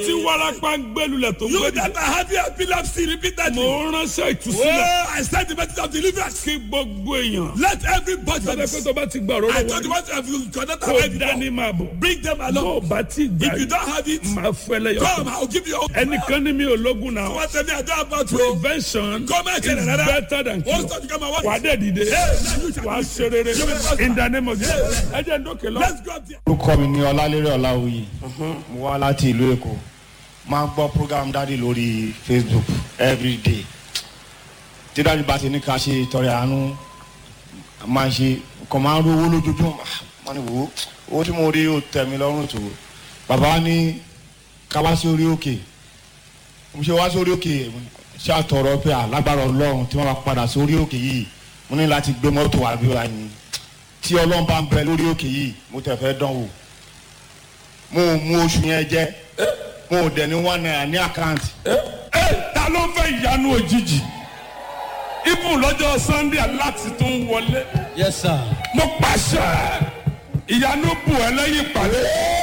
tí warapa ń gbẹlulẹ̀ tó You gbẹdì. that are having epilepsy repeatedly. mo ránṣẹ́ ìtúsílẹ̀. Oh, I send the message of deliverance. kí gbogbo èèyàn. Let everybody. sọ́dọ̀ pé tó bá ti gbà rọ́rọ́ I told you wọlé. what have you connected kó with dání máa bọ̀. Bring them tó o along. bá ti gbà If you don't have it, máa fẹ́lẹ́ yọ. come, I'll give you. ẹnìkan ní mi ò lógun náà. What tell me I don't have about to. prevention Come and is tell another. better than What's cure. that you come and wà á what? dẹ̀ dìde. now you shall wà á live. ṣe rere. You will prosper. in the name of Jesus. ẹ jẹ́ ń dókè lọ. Let's go up there. orúkọ mi ní ọlálérè ọláwuyì mo wá láti ìlú èkó máa ń gbọ́ program dáàdi lórí facebook everyday tí dáàdi bá ti ní ká ṣe ìtọrẹ àánú máa ń ṣe kàn máa ń rówó lójoojúmọ́ máa ní wò ó owó tí mo rí ó tẹ̀ mí lọ́rùn tó bàbá wa ní ká wá sí orí òkè mo ṣe wá sórí òkè ṣàtọrọ pé alágbára ọlọ́run tí wọ́n bá padà sórí òkè yìí mo ní láti gbé mọ́tò àbí wa ni tí ọlọ́run bá ń bẹ lórí òkè yìí mo tẹ̀ fẹ́ dán wò mo ò mú oṣù yẹn jẹ mo ò dẹ̀ ní one naira ní àkáǹtì ẹ ta ló fẹ́ ìyanu òjijì ibùn lọ́jọ́ sunday aláti tó ń wọlé Yes, sir. mo pàṣẹ ìyanu bù ẹ lẹ́yìn ìpàdé